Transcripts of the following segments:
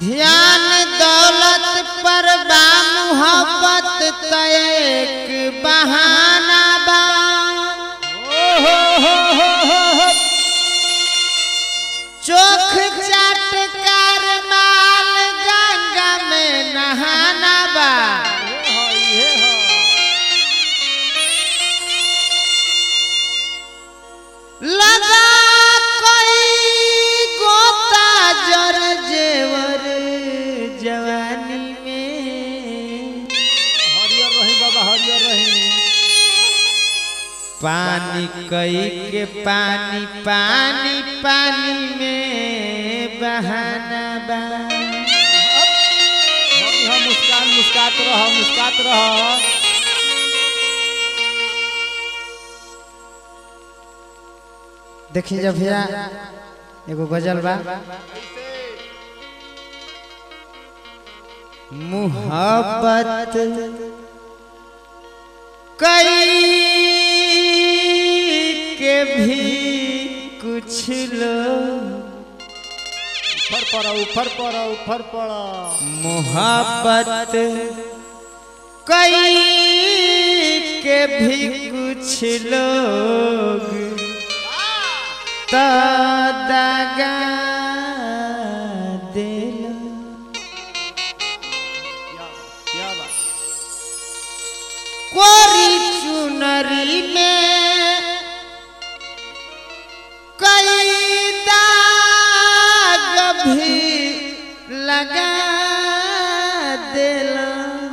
ध्यान दौलत पर बा मोहब्बत त एक बहाना बा चोख चाटकार माल गंगा में नहाना बा लगा कोई गोता जर जेवर जवानी में हरियर रही बाबा हरियर रही पानी कई के पानी पानी पानी में बहाना बा हम हम मुस्कान मुस्कात रह मुस्कात रह देखिए जब भैया एगो गजल बा मोहब्बत कई के भी कुछ लोग ऊपर पड़ ऊपर पड़ ऊपर पड़ मोहब्बत कई के भी कुछ लोग तो दगा दिल क्या बात कोरी चुनरी में कई दाग भी लगा दिला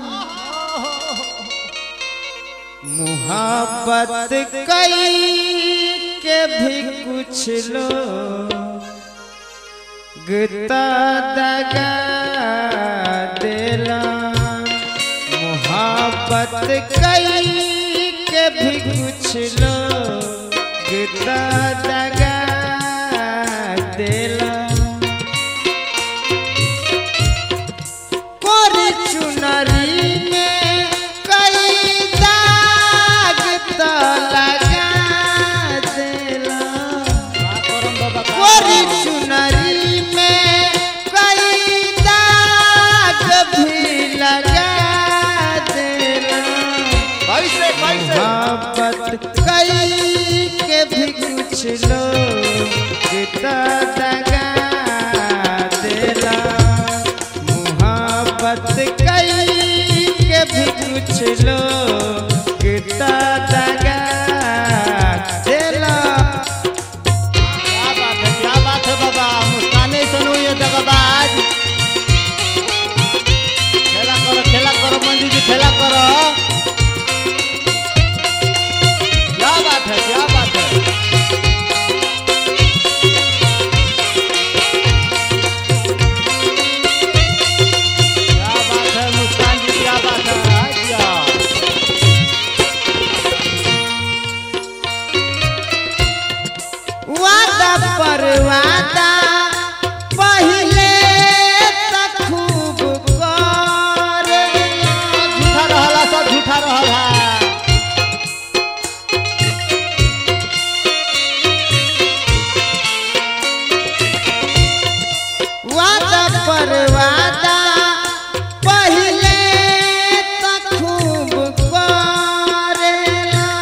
मोहब्बत कई के भी कुछ लोग गता दगा दिला मोहब्बत कई के भी कुछ लोग गता दगा दिला कोरी चुनरी में कई दाग तो लगा दिला का करम बाबा का कोरी करम? चुनरी में कई दाग भी लगा देना कैसे कैसे मोहब्बत कई के भी कुछ लोग गीता दगा देला मोहब्बत कई के भी कुछ लोग गीता दगा देला क्या बात है क्या बात है बाबा मुस्काने सुनो ये दगाबाज खेला करो खेला करो मंजू जी खेला करो क्या बात है क्या बात है क्या बात है मुस्कान जी क्या बात है हाँ, क्या वादा पर वादा पहले तक खूब कर झूठा रहला सब झूठा रहल है वादा पर वादा पहले तक खूब करेला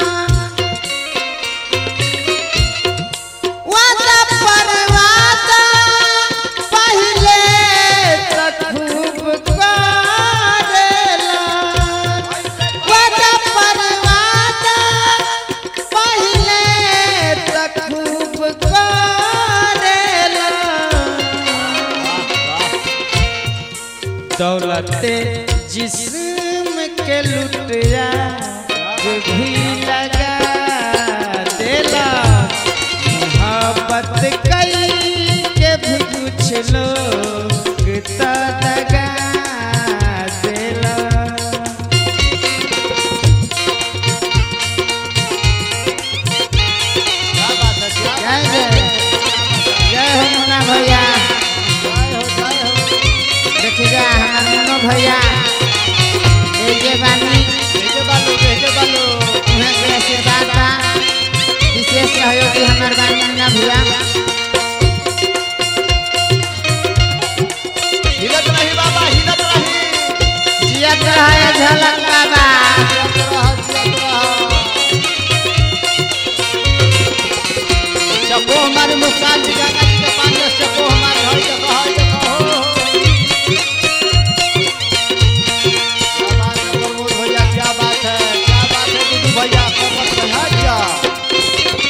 वादा पर वादा पहले तक खूब करेला वादा पर वादा पहले तक खूब करेला दौलते जिस्म के लुटिया भी लगा देला मोहब्बत कई के भी कुछ लोग तो दगा देला क्या बात है क्या जय जय जय हो मुन्ना भैया जय हो जय हो देखिएगा हमारे मुन्नो भैया ये जे बानी भेजे बालू भेजे बालू उन्हें के आशीर्वाद बा विशेष सहयोगी हमार बानी मुन्ना भैया धीरे रहे झलक बाबा चको हमारे मुस्कान जी गंगा जी के पानी में चको हमारे घर के कहा देखो क्या बात है प्रमोद भैया क्या बात है क्या बात है दीदी भैया कमर पे हाथ जा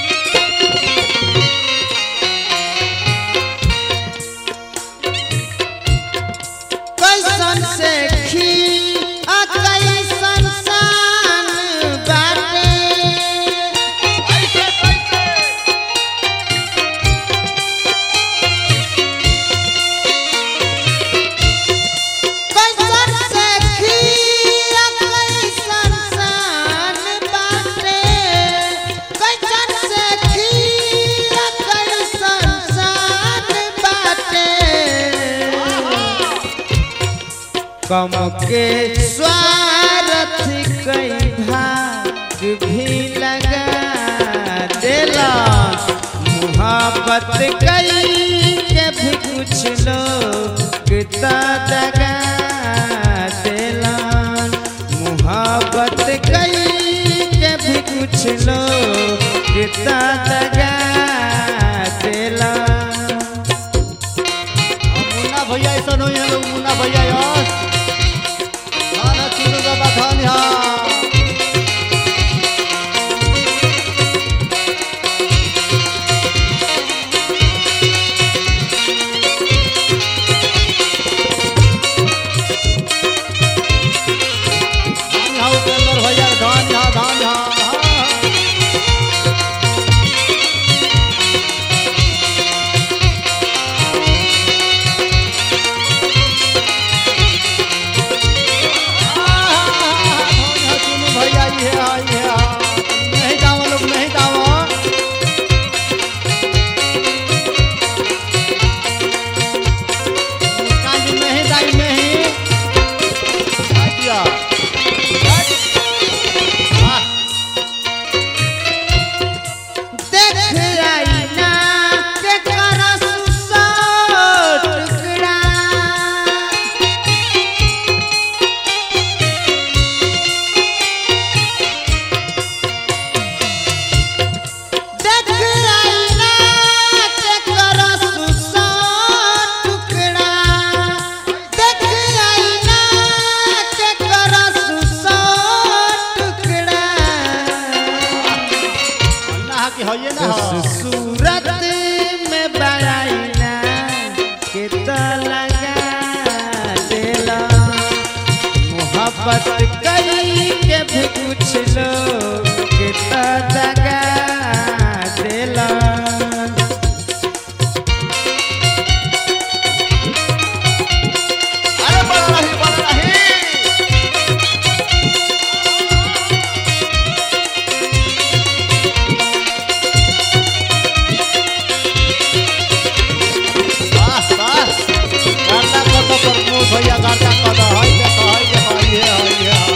कैसन से खी आ कैसन सान बाटे ऐसे कैसे कैसन से खी आ कैसन सान बाटे कैसन से खी आ कैसन सान बाटे कम के स्वार्थ कई भाग भी लगा देला मुहब्बत कई के भी कुछ लोग ता दगा देला मुहब्बत कई के भी कुछ लोग ता दगा देला हम मुन्ना भैया ऐसा नहीं है लोग मुन्ना भैया यस धान है चुनू बाबा धान यहाँ धान यहाँ उपेंद्र भैया धान यहाँ धान यहाँ हाँ। भैया ये है ये है नहीं दावा लोग नहीं दावा मुस्कान जी नहीं दाई नहीं आइया वाह देख आईना के करस सौ टुकड़ा देख आईना के करस सौ टुकड़ा देख आईना के करस सौ टुकड़ा अल्लाह की है ना उस सूरत में बड़ाईना के तो लगा देला मोहब्बत कई के भी कुछ लोग के तो दगा देला अरे बड़ा रही बड़ा रही वाह वाह गाता कत प्रमोद भैया गाता कत हई देखो हई देखो हई है हई है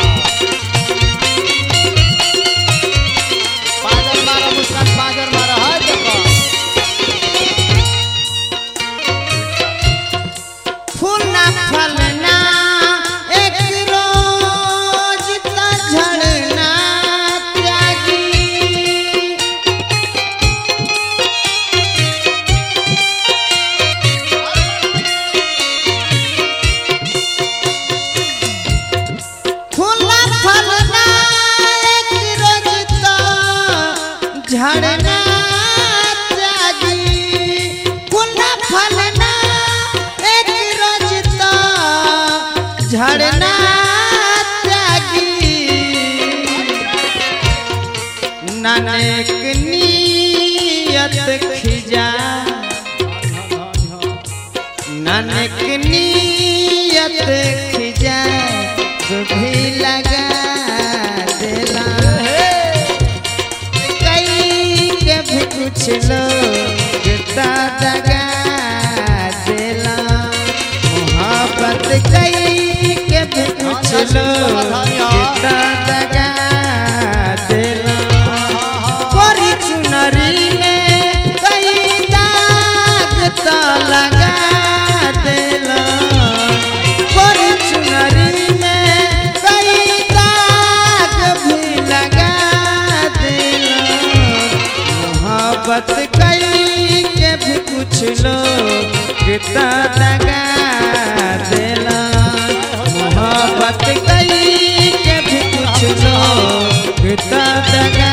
पाजर मारा मुस्कान पाजर मारा हई देखो फूलना फलना एक रोज तो झड़ना त्यागी फूलना फलना एक रोज तो झड़ना त्यागी फूलना फलना एक रोज तो झड़ना त्यागी नानक नियत खिजा नानक नियत खिजा भी लगा देला कई के भी कुछ लोग ता दगा देला मोहब्बत कई के भी कुछ लोग ता दगा देला कोरी चुनरी में कई दाग तो लगा देला कोरी चुनरी में कई के भी कुछ लोग कितना दगा देला मोहब्बत कई के भी कुछ लोग कितना दगा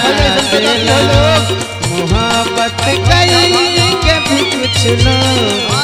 देला मोहब्बत कई के भी कुछ लोग